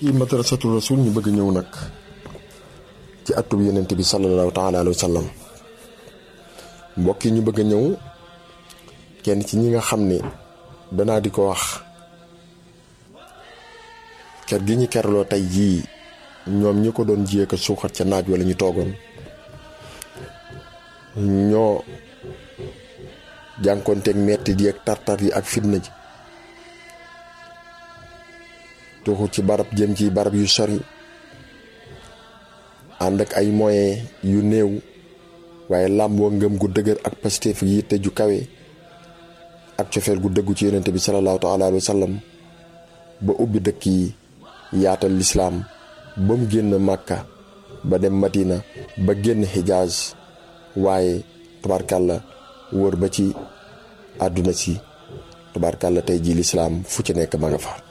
yi madrasatul rasul ñu bëgg ñëw nag ci atub yonent bi sallallahu taala alayhi wa sallam mbokk yi ñu bëgg a ñëw kenn ci ñi nga xam ne danaa di ko wax kër gi ñu kerloo tey jii ñoom ñi ko doon jiyee ko suuxat ca naaj wala ñu toogoon ñoo jànkoonteeg metti di ak tartar yi ak fitna ji tuxu ci barab jëm ci barab yu sori ànd ak ay moyens yu néew waaye làmboo ngëm gu dëgër ak pastéef yi yitte ju kawe ak cofeel gu dëggu ci yonente bi salallaahu taala alayhi wa sallam ba ubbi dëkk yi yaatal lislaam ba mu génn màkka ba dem madina ba génn xijaaz waaye tubaarkàlla wër ba ci àdduna si tubaarkàlla tey ji lislaam fu ci nekk ma nga fa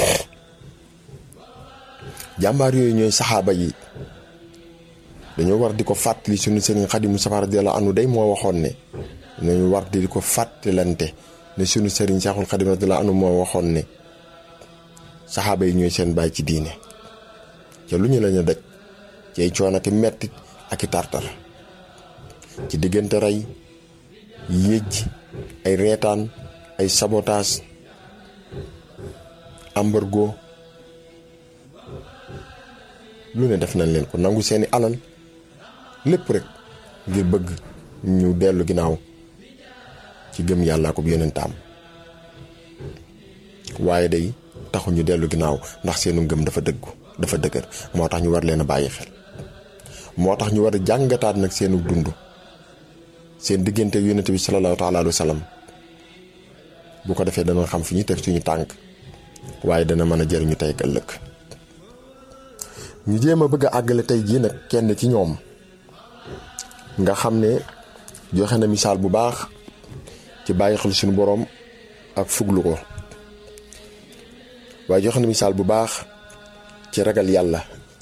jàmbaar yooyu ñooy saxaaba yi dañoo war di ko fàttali suñu sëriñ Xadim Mustafaa radiyallaahu anhu day moo waxoon ne dañu war di ko fàttalante ne suñu sëriñ Seexul Xadim radiyallaahu anhu moo waxoon ne saxaaba yi ñooy seen baay ci diine ca lu ñu lañu daj ci ay coono ak mettit ak i tartar ci diggante rey yéej ay reetaan ay sabotaas embargo lu ne def nañ leen ko nangu seeni alal lépp rek ngir bëgg ñu dellu ginnaaw ci gëm yàllaa ko yonentaam waaye day taxu ñu dellu ginnaaw ndax seenu ngëm dafa dëggu dafa dëgër moo tax ñu war leen a bàyyi xel moo tax ñu war a jàngataat nag seenu dund seen diggante yonent bi salallaahu taala alayhi wa sallam bu ko defee dana xam fi ñu teg suñu tànk waaye dana mën a jëriñu tey ak ëllëg ñu jéem a bëgg a àggale tey jii nag kenn ci ñoom nga xam ne joxe na misaal bu baax ci bàyyi xel suñu boroom ak fuglu ko waaye joxe na misaal bu baax ci ragal yàlla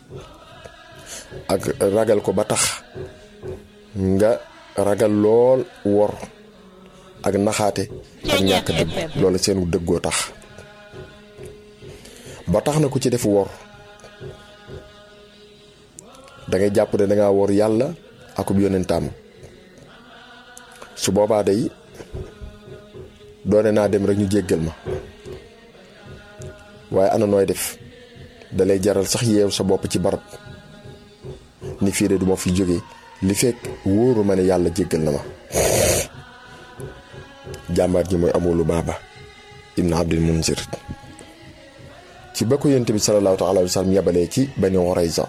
ak ragal ko ba tax nga ragal lool wor ak naxaate ak ñàkk dëgg loolu seenu dëggoo tax ba tax na ku ci def wor dangay jàpp ne dangaa wor yàlla akub yonentaam su boobaa day doone naa dem rek ñu jéggal ma waaye ana nooy def dalay jaral sax yeew sa bopp ci barab ni fii de du ma fi jóge li fekk wóoru ma ne yàlla jéggal na ma jàmbaar ji mooy amulu baaba ibn abdil munzir ci ba ko yonent bi salallaahu taala alayhi wa sallam yabalee ci bani Qurayza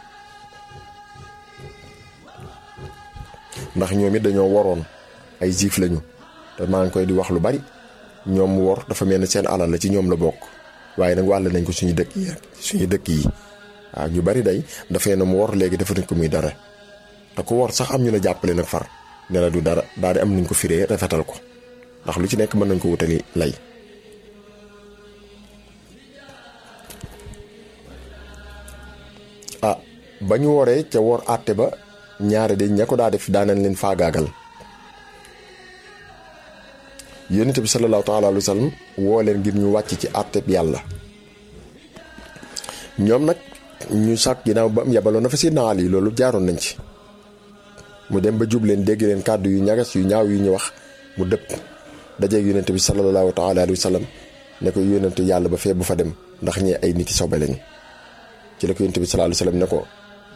ndax ñoom it dañoo waroon ay juif lañu te maa ngi koy di wax lu bari ñoom wor dafa mel ne seen alal la ci ñoom la bokk waaye nag wàll nañ ko suñu dëkk yi suñu dëkk yi waaw ñu bari day dafay ne mu wor léegi dafa nañ ko muy dara te ko wor sax am ñu la jàppale nag far ne la du dara daal di am nañ ko firee rafetal ko ndax lu ci nekk mën nañ ko wutali lay ah ba ñu woree ca wor àtte ba ñaare de ña ko daa def daanañ leen faagaagal yonent bi salallaahu taala alayhi wa sallam woo leen ngir ñu wàcc ci àtteb yàlla ñoom nag ñu sàkk ginnaaw ba am yabaloon na fa si naal yi loolu jaaroon nañ ci mu dem ba jub leen dégg leen kàddu yu ñagas yu ñaaw yu ñu wax mu dëpp dajeeg yonent bi salallaahu taala alayhi wa sallam ne ko yonent yàlla ba fee bu fa dem ndax ñee ay nit yi sobe lañ ci la ko yonent bi salallaahu alayhi wa sallam ne ko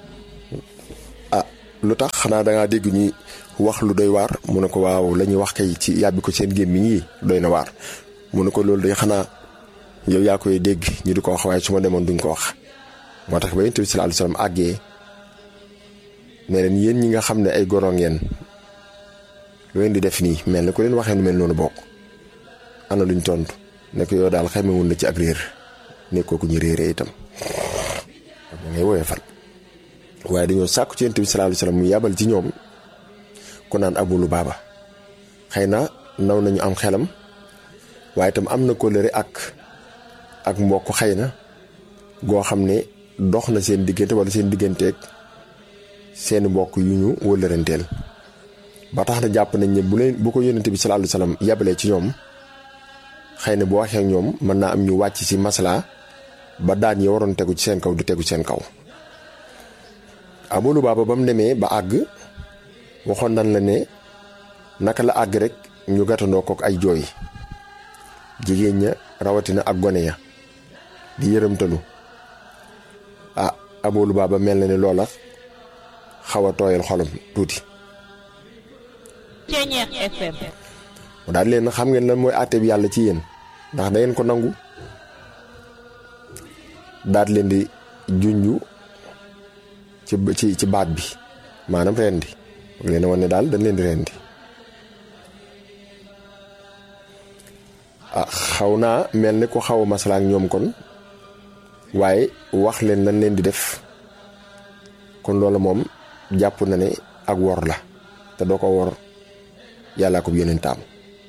lu tax xanaa dangaa dégg ñuy wax lu doy waar mu ne ko waaw la ñuy wax kay ci yàbbi ko seen gémmiñ yi doy na waar mu ne ko loolu day xanaa yow yaa koy dégg ñu di ko wax waaye su ma demoon duñ ko wax moo tax ba yonent bi salallaahu alayhi wa sallam àggee ne leen yéen ñi nga xam ne ay goro ngeen lu leen di def nii mel na ku leen waxee nu mel noonu bokk ana luñ tontu ne ko yow daal xamewun la ci ak réer nekkoo ku ñu réeree itam da ngay woowee fan waaye dañoo sàkku ci yonent bi salallaahu alayhi wa sallam mu yabal ci ñoom ku naan Abu Lubaaba xëy na naw nañu am xelam waaye itam am na kóllëre ak ak mbokk xëy na goo xam ne dox na seen diggante wala seen digganteeg seeni mbokk yu ñu wëllëranteel ba tax na jàpp nañ ne bu leen bu ko yonent bi salallaahu alayhi wa sallam yabalee ci ñoom xëy na bu waxee ak ñoom mën naa am ñu wàcc ci maslaa ba daan yi waroon tegu ci seen kaw du tegu ci seen kaw Abu Lubaaba ba mu demee ba àgg waxoon nan la ne naka la àgg rek ñu gàttandoo kook ay jooy jigéen ña rawatina ak gone ya di yërëmtalu ah Abu Lubaaba mel na ne loola xaw a tooyal xolam tuuti Ceñeex FM mu daal leen xam ngeen lan mooy àtte bi yàlla ci yéen ndax da ngeen ko nangu daat leen di junju ci ci ci baat bi maanaam rendi leen wan ne daal dañ leen di rendi ah xaw naa mel ni ko xaw a masala ak ñoom kon waaye wax leen lan leen di def kon loolu moom jàpp na ne ak wor la te doo ko wor yàllaa ko yeneen taam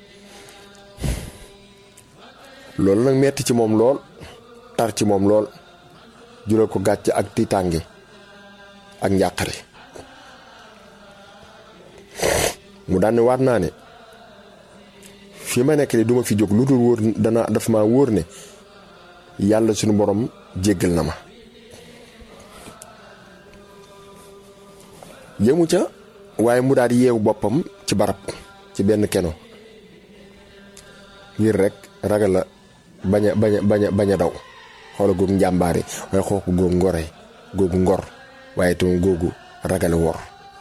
loolu nag metti ci moom lool tar ci moom lool jural ko gàcc ak tiitànge ak njàqare mu daan ne waat naa ne fi ma nekk ni duma fi jóg lu dul wóor dana daf ma wóor ne yàlla suñu borom jéggal na ma yëmu ca waaye mu daal di yeewu boppam ci barab ci benn keno ngir rek ragal la bañ a bañ a bañ a bañ a daw xoola googu njàmbaare waaye xooku googu ngore googu ngor waaye tamit googu ragale wor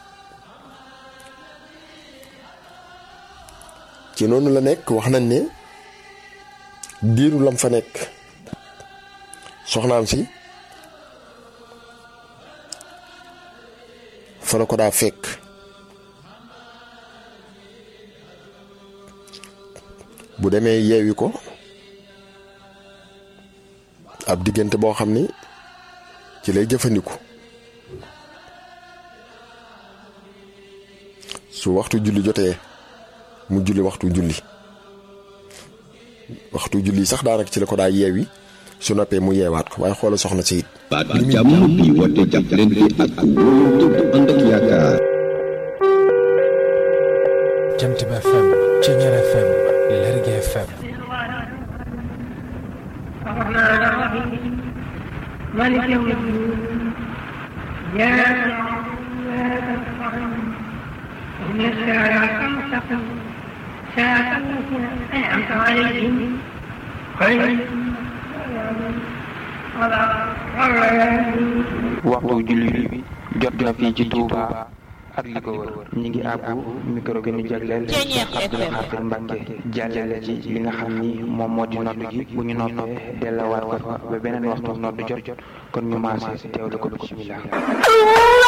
ci noonu la nekk wax nañ ne diiru lam fa nekk soxnaam si fa la ko daa fekk bu demee yeewi ko ab diggante boo xam ni ci lay jëfandiku su waxtu julli jotee mu julli waxtu julli waxtu julli sax daanaka ci la ko daa yeewi su noppee mu yeewaat ko waaye xoola soxna si it baat bi jàmm bi woote jàppalante ak wóolu dëgg ànd ak yaakaar Jant bi FM Ceñeer FM Lergui FM الرحمن الرحيم مالك يوم الدين إياك نعبد وإياك نستعين اهدنا الصراط المستقيم صراط الذين أنعمت عليهم غير waxtu julli bi jot na fii ci Touba ak li ko wër ñi ngi àbbu micro gi ñu jagleel Cheikh Abdoul Khadir Mbacke jàllale ci li nga xam ni moom moo di nodd gi bu ñu noppee dellawaat ko fa ba beneen waxtu nodd jot kon ñu maase teewlu ko bismillah